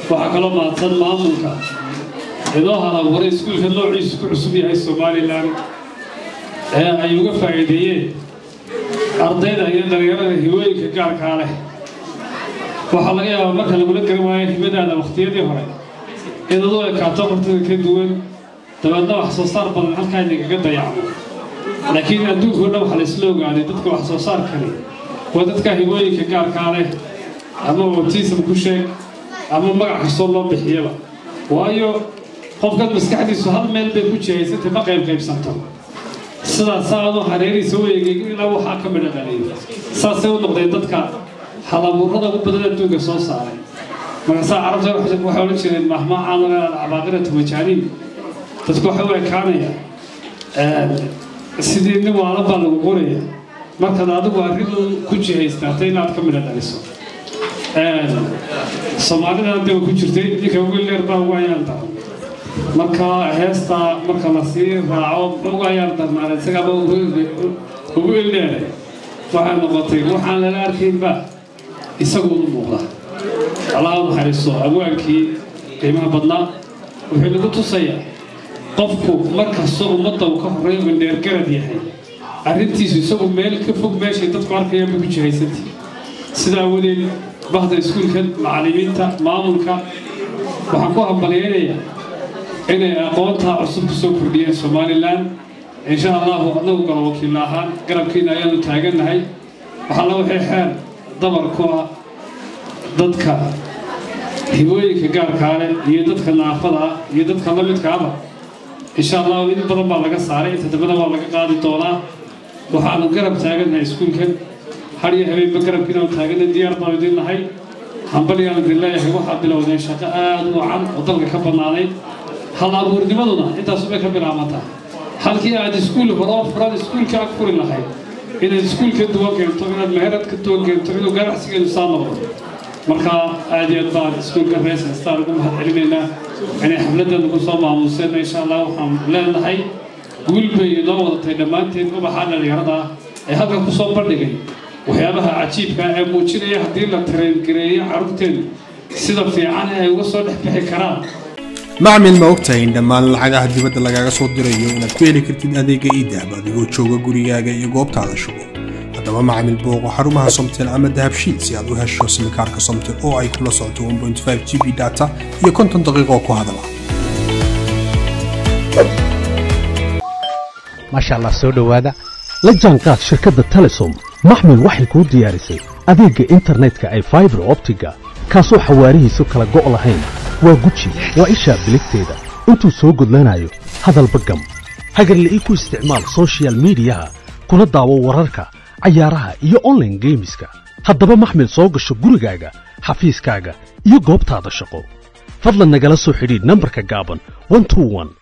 waxaa kaloo mahadsan maamulka idoo halabuuray iskuulka noociisu ku cusub yahay somalilan ee ay uga faa'iideeyeen ardayda iyo dhalinyarada hibooyinka gaarkaa leh waxaa laga yaabaa marka lagula garan waayo hibadaada wakhtiyadii hore in aduu ekaato qortada ka duwan dabeedna wax soo saar badan halkaa idinkaga dayacmo laakiin adduunka o dhan waxaa laysla ogaaday dadka wax soo saarkani waa dadka hibooyinka gaarkaa leh ama autism ku sheeg ama magac kastoo loo bixiyaba waayo qofkan maskaxdiisu hal meel bay ku jihaysantay ma qayb qaybsanto sidaas saadoo hareerihiisa u eegay ilaa waxaa ka midha dhaliyo saasay u noqdeen dadka halabuurada ugu badan adduunka soo saaray markaasaa carabta waxay odhan jireen mahmaacaan alcabaaqiratu majaaniin dadku waxay u ekaanaya sidii nin waala baa lagu qoraya markaad adigu arrin ku jihaystaata inaad ka midha dhaliso soomaalida hadaba ku jirtay ninka ugu leer baa ugu ayaan daran marka heesta marka la sii raaco ugu ayaan darnaan isagaba ugu ileeray waxay noqotay waxaan lala arkaynba isagu u muuqda allaha u naxariisto abwaankii qiimaha badnaa wuxuu nagu tusayaa qofku markastoo ummadda uu ka horreeyo indheergarad yahay arrintiisu isagu meel ka fog meeshay dadku arkayaan bay ku jihaysantii sidaa awadeed bahda iskuulka macallimiinta maamulka waxaan ku hambalyaynayaa inay aqoontaa cusub ku soo kordhiyeen somalilan insha allahu annagu galo wakiilla ahaan garabkiina ayaanu taagannahay waxaalla waxay xeer dabar ku ah dadka hibooyinka gaarkaa leh iyo dadka naafada ah iyo dadka la midkaaba insha allahu in badan baa laga saaray inta dambena waa laga qaadi doonaa waxaanu garab taagannahay iskuulkan har iyo habeenba garabkiinaanu taaganna diyaar baanu idin nahay hambalyaanu idin leeyahay waxaa bilowdeen shaqo aada u wacan oo dalka ka bannaaday hal abuurnimaduna intaasubay ka bilaabantaa halkii aad iskuul horoo furan iskuulka ag furi lahayd inaad iskuul ka duwan keento inaad meherad ka duwan keento inuu ganacsigeedu saa noqdo marka aad iyo aad baan iskuulka rees heestaan ugu mahad celinaynaa inay xafladdeenu ku soo maamuuseen insha allah waxaan leenahay guul bay inoo wadatay dhammaanteen ubaxa dhallinyarada ah ee halkan ku soo bandhigay waxyaabaha cajiibka ee muujinaya haddii la tareengareeyo carruurteenu sida fiican ee ay uga soo dhex bixi karaan macmil ma ogtahay in dhammaan lacagaha dibadda lagaaga soo dirayo inaad ku heli kartid adeega iidahab adigoo jooga gurigaaga iyo goobtaada shugo haddaba macmil booqo xarumaha somtel ama dahabshiid si aad u hesho simikaarka somtel oo ay kula socoto 1.5 g b data iyo konton daqiiqo ku hadala maasha allah soo dhowaada la jaanqaad shirkadda telesom maxmil waxay kuu diyaarisay adeegga internetka ay faibar optiga kaasoo xawaarihiisu kala go' lahayn waa guji waa ishaa biligteeda intuu soo gudlanayo hadalba gam hagarle ii ku isticmaal soshiyal miidiyaha kuna daawo wararka cayaaraha iyo onlaine geemiska haddaba maxmil soo gasho gurigaaga xafiiskaaga iyo goobtaada shaqo fadlan nagala soo xidhiidh nambarka gaaban